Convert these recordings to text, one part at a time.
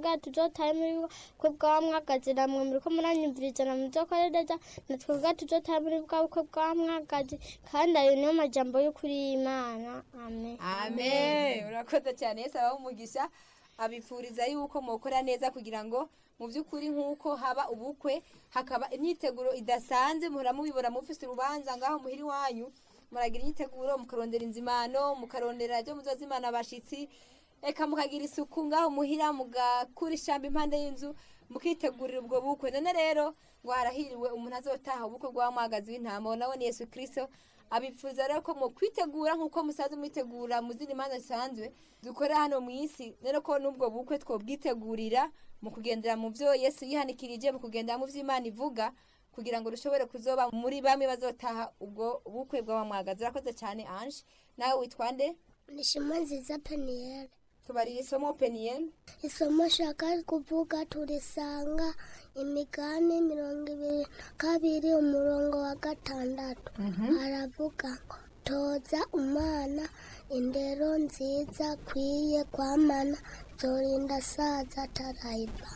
kugira tuzotahe muri bukwe bwa mwagazi namwe muriko muranyumviriza na muzokorereza natwe kugira tuzotahe muri bwa bukwe bwa mwagazi kandi ayo niyo majambo y'ukuri y'imana amen amen urakoze cyane yesu abaho umugisha abifuriza yuko mukora neza kugira ngo mu by'ukuri nk'uko haba ubukwe hakaba imyiteguro idasanzwe muhora mubibona mufise urubanza ngaho muhira iwanyu muragira imyiteguro mukarondera inzimano mukarondera ibyo muzozimana abashitsi eka mukagira isuku ngaho muhira mugakura ishyamba impande y'inzu mukitegurira ubwo bukwe none rero ngo harahiriwe umuntu azotaha ubukwe bw'amwagazi w'intama nawe ni yesu kirisito abipfuza rero ko mu kwitegura nk'uko musanzwe mwitegura mu zindi manza zisanzwe dukorera hano mu isi rero ko n'ubwo bukwe twobwitegurira mu kugendera mu byo yesu yihanikirije mu kugendera mu byo imana ivuga kugira ngo dushobore kuzoba muri bamwe bazotaha ubwo bukwe bw'abamwagazi urakoze cyane anje nawe witwa nde nishima nziza peniyeri tubarira isomo peniyeni isomo shaka kuvuga turisanga imigani mirongo ibiri na kabiri umurongo wa gatandatu aravuga ngo toza umwana indero nziza akwiye kwamana zorinda asaza atarayiva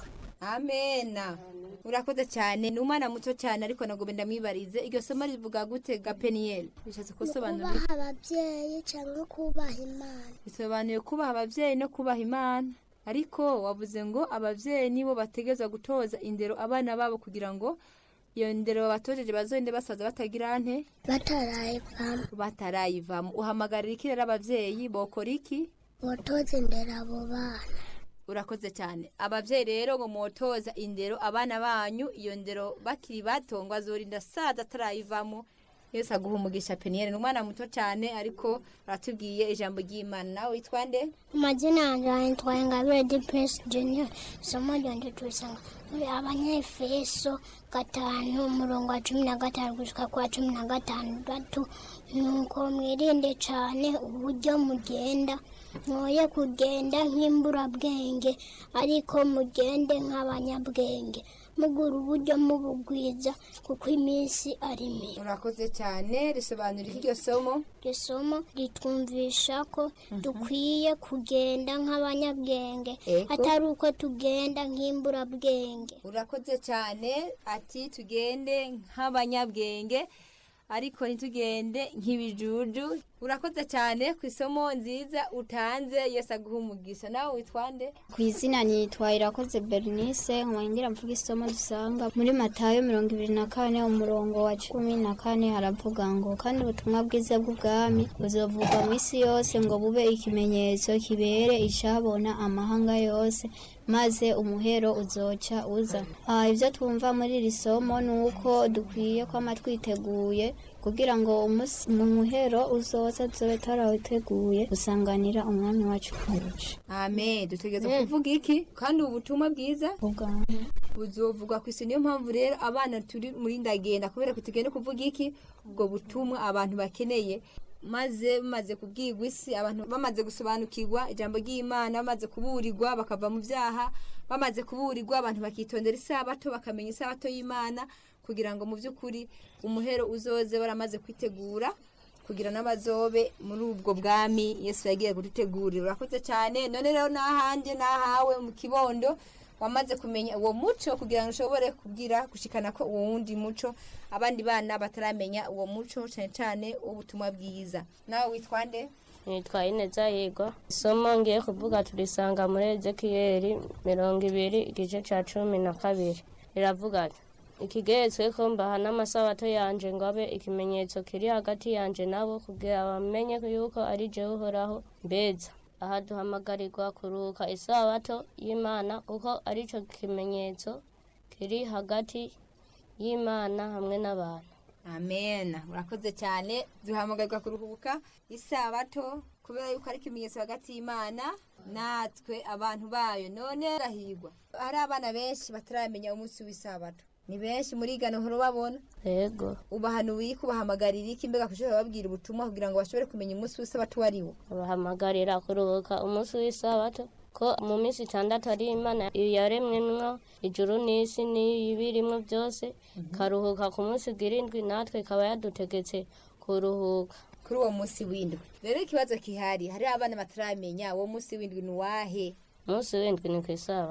amena urakoze cyane ni umwana muto cyane ariko nagomba ndamwibarize iryo somo rivuga gute ga peniyeli bishatse kusobanura kubaha ababyeyi cyangwa kubaha imana bisobanuye kubaha ababyeyi no kubaha imana ariko wavuze ngo ababyeyi nibo bategeza gutoza indero abana babo kugira ngo iyo ndero babatojeje bazogende basaza batagira nte batarayivamo batarayivamo uhamagarira iki rero ababyeyi bokora iki botoza indero abo bana urakoze cyane ababyeyi rero ngo mwotoza indero abana banyu iyo ndero bakiri bato ngo azorinda saza atarayivamo yose aguha umugisha peniyeri ni umwana muto cyane ariko aratubwiye ijambo ry'imana nawe witwa nde amazina yanjye yitwa ingabire dipesi junior isomo ryanje turisanga muri abanyefeso gatanu umurongo wa cumi na gatanu gushika kwa cumi na gatandatu nuko mwirinde cyane uburyo mugenda mwoye kugenda nk'imburabwenge ariko mugende nk'abanyabwenge mugura uburyo mubugwiza kuko iminsi ari mibi urakoze cyane risobanura iryo somo iryo somo ritwumvisha ko dukwiye kugenda nk'abanyabwenge Ego. atari uko tugenda nk'imburabwenge urakoze cyane ati tugende nk'abanyabwenge ariko ntitugende nk'ibijuju urakoze cyane ku isomo nziza utanze yose aguha umugisha nawe witwa nde ku izina nitwa irakoze bernice ngira mvuga isomo dusanga muri matayo mirongo ibiri na kane umurongo wa cumi na kane haravuga ngo kandi ubutumwa bwiza bw'ubwami buzovugwa mu isi yose ngo bube ikimenyetso kibere icabona amahanga yose maze umuhero uzoca uza Ah, ibyo twumva muri iri somo ni uko dukwiye kwama twiteguye kugira ngo umunsi mu muhero uzoza tuzobe tarawiteguye gusanganira umwami wacu kurusha amen dutegereza kuvuga iki kandi ubu butumwa bwiza ubwami buzovugwa ku isi niyo mpamvu rero abana turi muri ndagenda kubera ko tugenda kuvuga iki ubwo butumwa abantu bakeneye maze bamaze kubwirwa isi abantu bamaze gusobanukirwa ijambo ry'imana bamaze kuburirwa bakava mu byaha bamaze kuburirwa abantu bakitondera isabato bakamenya isabato y'imana kugira ngo mu by'ukuri umuhero uzoze baramaze kwitegura kugira n'abazobe muri ubwo bwami yesu yagiye kudutegurira urakoze cyane none rero n'ahanjye n'ahawe mu kibondo wamaze kumenya uwo muco kugira ngo ushobore kubwira gushikana ko uwo wundi muco abandi bana bataramenya uwo muco cyane cyane w'ubutumwa bwiza nawe witwa nde nitwa ineza yigwa isomo ngiye kuvuga turisanga muri ezekiyeli mirongo ibiri igice cya cumi na kabiri riravuga ati ikigeretswe ko mbaha n'amasabato yanje ngo abe ikimenyetso kiri hagati yanje nabo kugira bamenye yuko ari jewe uhoraho mbeza aha duhamagarirwa kuruhuka isabato y'imana kuko ari cyo kimenyetso kiri hagati y'imana hamwe n'abantu amen urakoze cyane duhamagarirwa kuruhuka isabato kubera yuko ari ikimenyetso hagati y'imana natwe abantu bayo none rahigwa hari abana benshi bataramenya umunsi w'isabato ni benshi muri igano uhora ubabona yego ubahanuye ko ubahamagarira iki mbega kushobora babwira ubutumwa kugira ngo bashobore kumenya umunsi w'isabato uwo ari wo bahamagarira kuruhuka umunsi w'isabato ko mu minsi itandatu ari imana yaremwemwo ijuru n'isi n'ibirimwo byose karuhuka ku munsi bw'irindwi natwe ikaba yadutegetse kuruhuka kuri uwo munsi w'indwi rero ikibazo kihari hari abana bataramenya uwo munsi w'indwi ni uwahe umunsi w'indwi ni ku isabato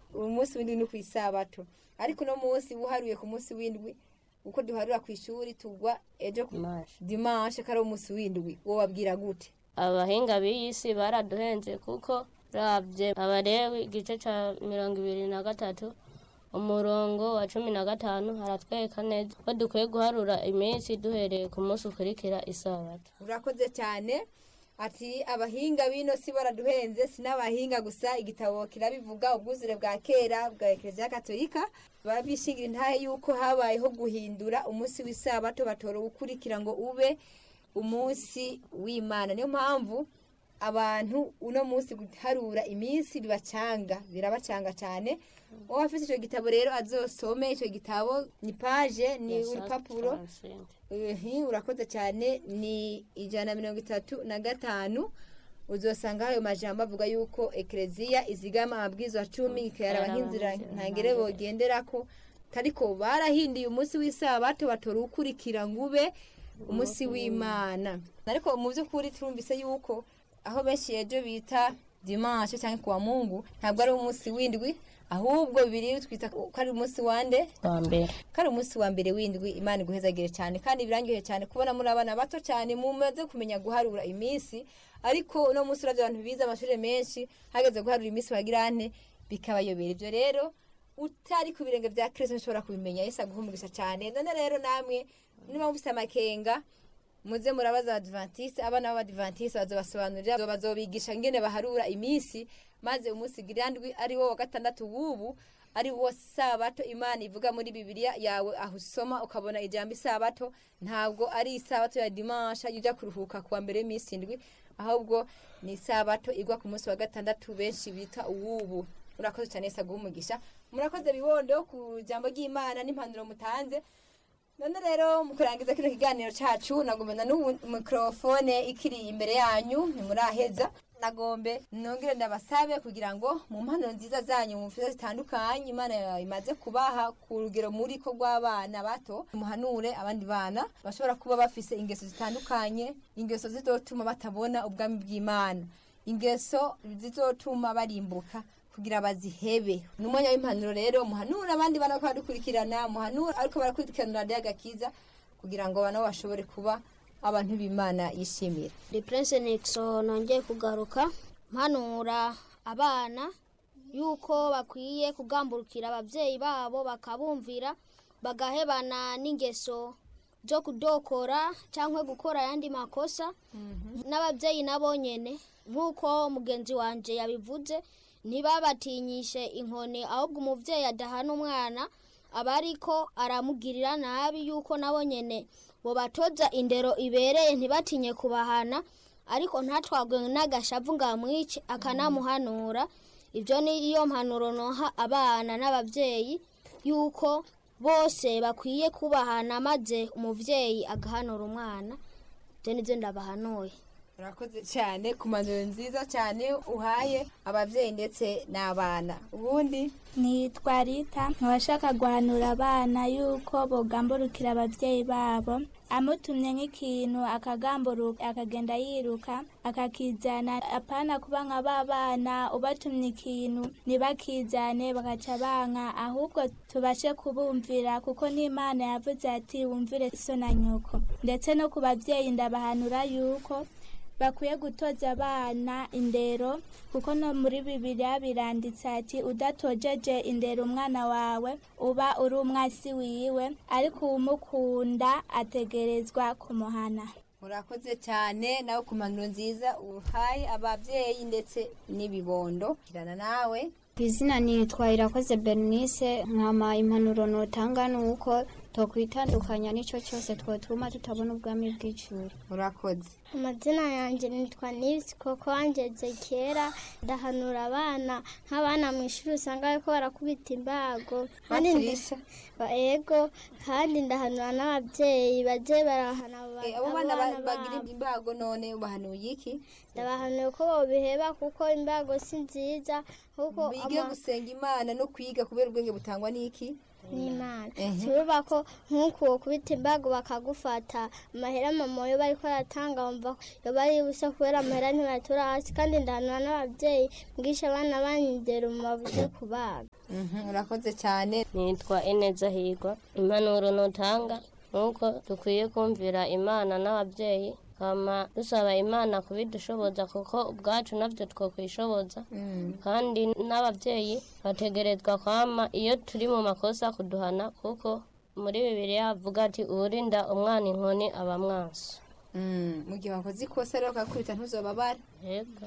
umunsi w'indwi ni ku isabato ariko uno munsi uharuye ku munsi w'indwi uko duharura ku ishuri tugwa ejo ku Dimanche. dimanche ko ari umunsi w'indwi wobabwira gute abahinga b'iyi si baraduhenze kuko rabye abarewi igice cya mirongo ibiri na gatatu umurongo wa cumi na gatanu haratwereka neza ko dukwiye guharura iminsi duhereye ku munsi ukurikira isabato urakoze cyane ati abahinga bino si baraduhenze si n'abahinga gusa igitabo kirabivuga ubwuzure bwa kera bwa ekereziya katolika babishingira intahe yuko habayeho guhindura umunsi w'isabato batora uwukurikira ngo ube umunsi w'imana niyo mpamvu abantu uno munsi guharura iminsi bibacanga birabacanga cyane uwo afite icyo gitabo rero azosome icyo gitabo ni paje ni urupapuro Ehe, urakoze cyane ni ijana na mirongo itatu na gatanu uzosanga ayo majambo avuga yuko ekereziya izigama amabwiriza cumi ikayaraba nk'inzira ntangere bogenderako ariko barahinduye umunsi w'isabato batora uwukurikira ngo ube umunsi w'imana ariko mu by'ukuri turumvise yuko aho benshi ejo bita dimanche cyangwa kuwa mungu ntabwo ari umunsi w'indwi ahubwo bibiri twita ko ari umunsi wande wa mbere kari umunsi wa mbere w'indwi imana iguhezagire cyane kandi birangiye cyane kubona muri abana bato cyane mumaze kumenya guharura iminsi ariko uno munsi uravye abantu bize amashuri menshi hageze guharura iminsi bagira ante bikabayobera ibyo rero utari ku birenge bya kristo nshobora kubimenya yesu aguha umugisha cyane none rero namwe niba mufise amakenga muze murabaza abadivantisi abana b'abadivantisi bazobasobanurira bazobigisha ngene baharura iminsi maze umunsi girandwi ari wo wa gatandatu w'ubu ari wo sabato imana ivuga muri bibiliya yawe aho usoma ukabona ijambo isabato ntabwo ari isabato ya dimansha ujya kuruhuka kuwa mbere y'iminsi indwi ahubwo ni isabato igwa ku munsi wa gatandatu benshi bita uwubu murakoze cyane yesu aguha umugisha murakoze bibondo ku jambo ry'imana n'impanuro mutanze none rero mu kurangiza kino kiganiro cyacu nagomba n'ubu mikorofone ikiri imbere yanyu ntimuraheza nagombe nongere ndabasabe kugira ngo mu mpanuro nziza zanyu mu mfiza zitandukanye imana imaze kubaha ku rugero muri ko rw'abana bato muhanure abandi bana bashobora kuba bafise ingeso zitandukanye ingeso zizotuma batabona ubwami bw'imana ingeso zizotuma barimbuka kugira bazihebe ni umwanya w'impanuro rero muhanura abandi bana ko baradukurikirana muhanura ariko barakurikirana radiyo agakiza kugira ngo nabo bashobore kuba abantu b'imana yishimira The Prince Nixon nongeye kugaruka mpanura abana yuko bakwiye kugamburukira ababyeyi babo bakabumvira bagahebana n'ingeso zo kudokora cyangwa gukora ayandi makosa n'ababyeyi nabo nyene nk'uko mugenzi wanje yabivuze ntibabatinyishe inkoni ahubwo umubyeyi adahana umwana aba ariko aramugirira nabi yuko nabo nyene bobatoza indero ibereye ntibatinye kubahana ariko ntatwagwe n'agashavu ngo amwice akanamuhanura ibyo ni iyo mpanuro noha abana n'ababyeyi yuko bose bakwiye kubahana maze umubyeyi agahanura umwana ibyo nibyo ndabahanuye urakoze cyane ku mpanuro nziza cyane uhaye ababyeyi ndetse n'abana ubundi nitwa rita nkabashaka guhanura abana yuko bogamburukira ababyeyi babo amutumye nk'ikintu akagamburuka akagenda yiruka akakizana apana kuba nka ba bana ubatumye ikintu ntibakizane bagaca banka ahubwo tubashe kubumvira kuko n'imana yavuze ati wumvire so na nyoko ndetse no ku babyeyi ndabahanura yuko bakwiye gutoza abana indero kuko no muri bibiliya biranditse ati udatojeje indero umwana wawe uba uri umwasi wiwe ariko uwumukunda ategerezwa kumuhana murakoze cyane nawe ku mpanuro nziza uhaye ababyeyi ndetse n'ibibondo kirana nawe ku izina nitwa irakoze bernice nkama impanuro notanga ni uko tokwitandukanya n'icyo cyose twotuma tutabona ubwami bw'icuri murakoze amazina yanjye nitwa nibisi koko wangeze kera ndahanura abana nk'abana mu ishuri usanga bariko barakubita imbago kandi ndi- baturisha ba- ego kandi ndahanura n'ababyeyi baje barahana abo ba- Eh, abo bana ba- abana bagira babo. imbago none ubahanuye iki ndabahanuye ko bobiheba kuko imbago si nziza kuko bige ama- gusenga imana no kwiga kubera ubwenge butangwa n'iki n'imana Ehe. turuba ko nk'uku kubita imbago bakagufata amahera mama yo bariko aratanga wumva yo bari busa kubera amahera ntibatura hasi kandi ndahanura n'ababyeyi mwisha abana banyu indero mu bavuze kubaga Mhm, urakoze cyane nitwa ineza higwa impanuro nutanga nuko dukwiye kumvira imana n'ababyeyi hama dusaba imana kubidushoboza kuko ubwacu nabyo twokwishoboza kandi n'ababyeyi bategerezwa kwama iyo turi mu makosa kuduhana kuko muri bibiliya havuga ati uwurinda umwana inkoni aba mwaso Mm, mu gihe wakoze ikosa rero ukakubita ntuzobabara yego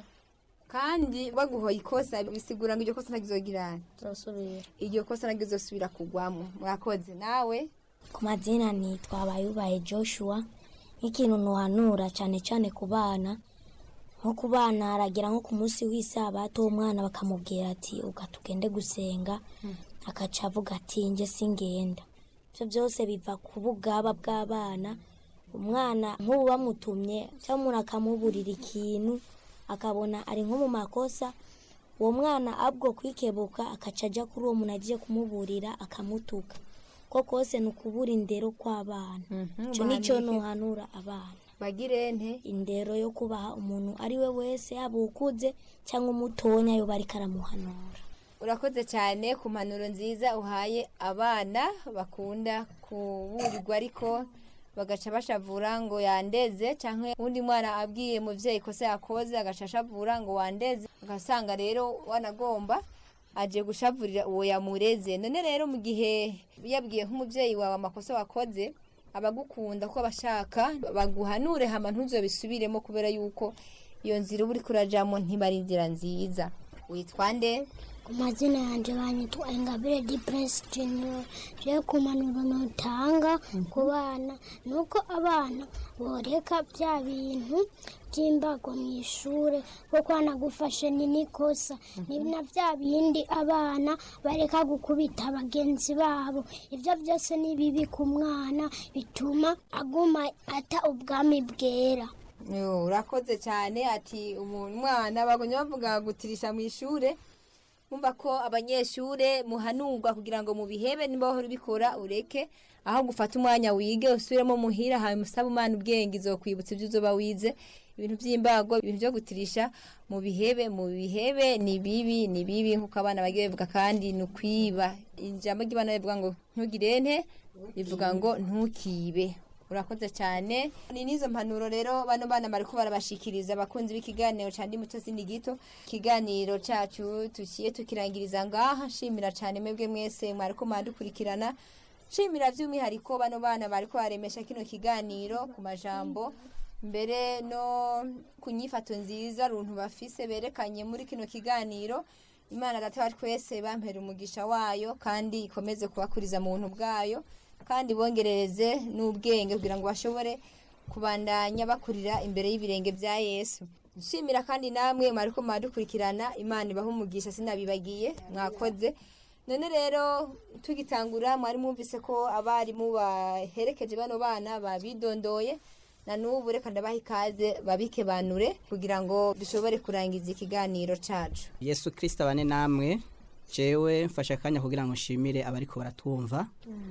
kandi baguhoye ikosa bisigura ngo iryo kosa ntagizogirana turasubira iryo kosa ntagizosubira kugwamo murakoze nawe ku mazina nitwa Bayubaye Joshua nk'ikintu ntuhanura cyane cyane ku bana nko ku bana aragira nko ku munsi w'isabato umwana bakamubwira ati uga tugende gusenga akaca avuga ati njye singenda ibyo byose biva ku bugaba bw'abana umwana nk'ubu bamutumye cyangwa umuntu akamuburira ikintu akabona ari nko mu makosa uwo mwana abwo kwikebuka akaca ajya kuri uwo muntu agiye kumuburira akamutuka ko kose ni ukubura indero kw'abana icyo ni cyo ntuhanura abana bagire nte indero yo kubaha umuntu ari we wese yaba ukuze cyangwa umutonya yo bari karamuhanura urakoze cyane ku mpanuro nziza uhaye abana bakunda kuburirwa ariko bagaca bashavura ngo yandeze cyangwa undi mwana abwiye mubyeyi kosa yakoze agaca ashavura ngo wandeze ugasanga rero wanagomba aje gushavurira uwo yamureze none rero mu gihe yabwiye nk'umubyeyi wawe amakosa wakoze abagukunda ko abashaka baguhanure hama ntuzobisubiremo kubera yuko iyo nzira uba uri kurajamo ntibari inzira nziza witwa nde ku mazina yanjye banyitwa ingabire di prince junior rero ku mpanuro nutanga ku bana ni uko abana boreka bya bintu by'imbago mu ishuri kuko hanagufashe ni n'ikosa ni na bya bindi abana bareka gukubita bagenzi babo ibyo byose ni bibi ku mwana bituma aguma ata ubwami bwera Yo, urakoze cyane ati umuntu umwana bagomye bavuga gutirisha mu ishure mumva ko abanyeshure muhanurwa kugira ngo mubihebe niba wahora ubikora ureke aho gufata umwanya wige usubiremo muhira hanyuma usabe umwana ubwenge izokwibutsa ibyo uzoba wize ibintu by'imbago ibintu byo gutirisha mu bihebe mu bihebe ni bibi ni bibi nk'uko abana bagiye babivuga kandi ni ukwiba ijambo ry'abana rivuga ngo ntugire nte rivuga ngo ntukibe urakoze cyane ni n'izo mpanuro rero bano bana bariko barabashikiriza abakunzi b'ikiganiro ca ndi muto sindi gito ikiganiro cacu tukiye tukirangiriza ngaha nshimira cyane mwebwe mwese mwariko mwadukurikirana nshimira by'umwihariko bano bana bariko baremesha kino kiganiro ku majambo mbere no ku nyifato nziza runtu bafise berekanye muri kino kiganiro imana data wa twese bampera umugisha wayo kandi ikomeze kubakuriza mu buntu bwayo kandi bongerereze n'ubwenge kugira ngo bashobore kubandanya bakurira imbere y'ibirenge bya yesu nshimira kandi namwe mwariko mwadukurikirana imana ibaha umugisha sinabibagiye mwakoze none rero tugitangura mwari mwumvise ko abarimu baherekeje bano bana babidondoye na n'ubu reka ndabaha ikaze babikebanure kugira ngo dushobore kurangiza ikiganiro cacu yesu kirisita abane namwe jewe mfashe akanya kugira ngo nshimire abariko baratwumva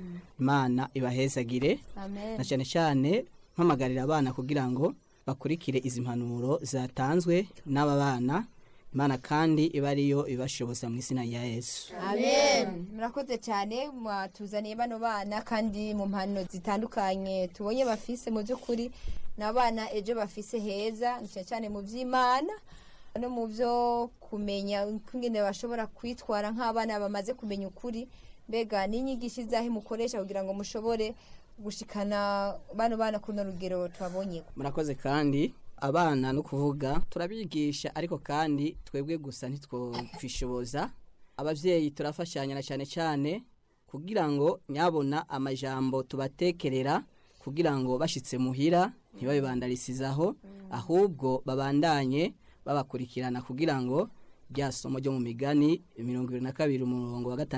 imana ibahezagire amen na cyane cyane mpamagarira abana kugira ngo bakurikire izi mpanuro zatanzwe n'aba bana imana kandi iba ariyo ibashoboza mu izina rya yesu amen murakoze cyane mwatuzaniye bano bana kandi mu mpano zitandukanye tubonye bafise mu by'ukuri ni abana ejo bafise heza cyane cyane mu by'imana no mu byo kumenya ingene bashobora kwitwara nk'abana bamaze kumenya ukuri mbega n'inyigisho izahe mukoresha kugira ngo mushobore gushikana bano bana kuri runo rugero tubabonye murakoze kandi abana no kuvuga turabigisha ariko kandi twebwe gusa ntitwokwishoboza ababyeyi turafashanya na cyane cyane kugira ngo nyabona amajambo tubatekerera kugira ngo bashyitse muhira ntibabibandarizizaho ahubwo babandanye babakurikirana kugira ngo rya somo ryo mu migani mirongo irindwi na kabiri umurongo wa gatandatu